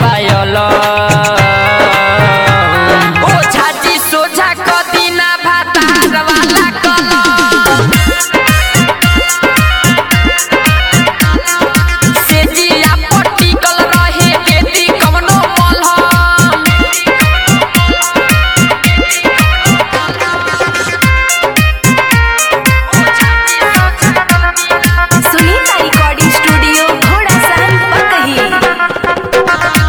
पायल ओ झाजी सोझा कदिना भातार वाला कलम सेजिया पटिकल रहे खेती कवनो मलहम सुनीता रिकॉर्डिंग स्टूडियो घोड़ा सहन पकही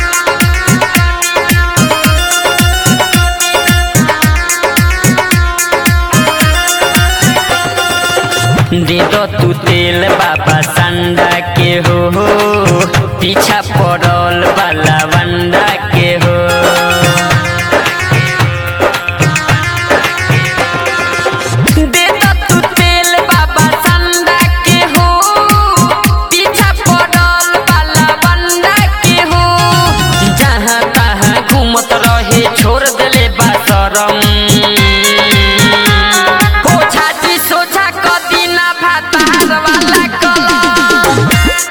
दे दो तू तेल बाबा संडा के हो पीछा पड़ल वाला वंडा के हो दे दो तू तेल बाबा संडा के हो पीछा पड़ल वाला वंडा के हो जहाँ तहाँ घूमत रहे छोड़ देले बा शरम हो छाती सोझा कदिना भातार वाला कलम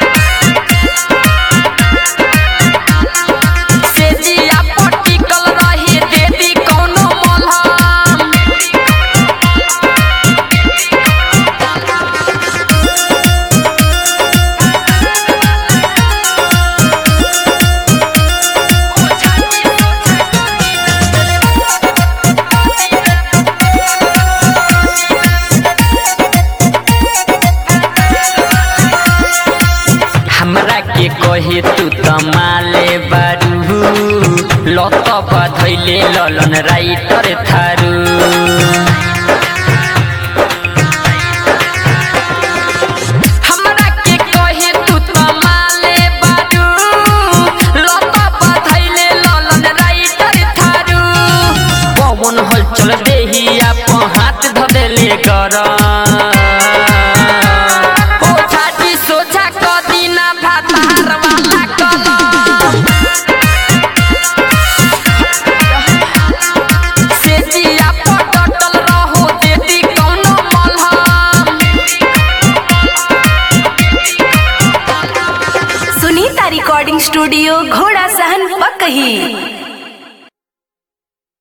सेजिया पटिकल रहे देदी कौनो मलहम हमरा के कहे तू त माले बारू लत बधैले ललन राइटर थारू हमरा के कहे तू त माले बारू लत बधैले ललन राइटर थारू पवन हलचल देहिया प हाथ धदेले गरम ओ छाती सोझा कदिना भातार वाला कलम सेजिया पटटल रहो देदी कौनो मलहम सुनीता रिकॉर्डिंग स्टूडियो घोड़ा सहन पकही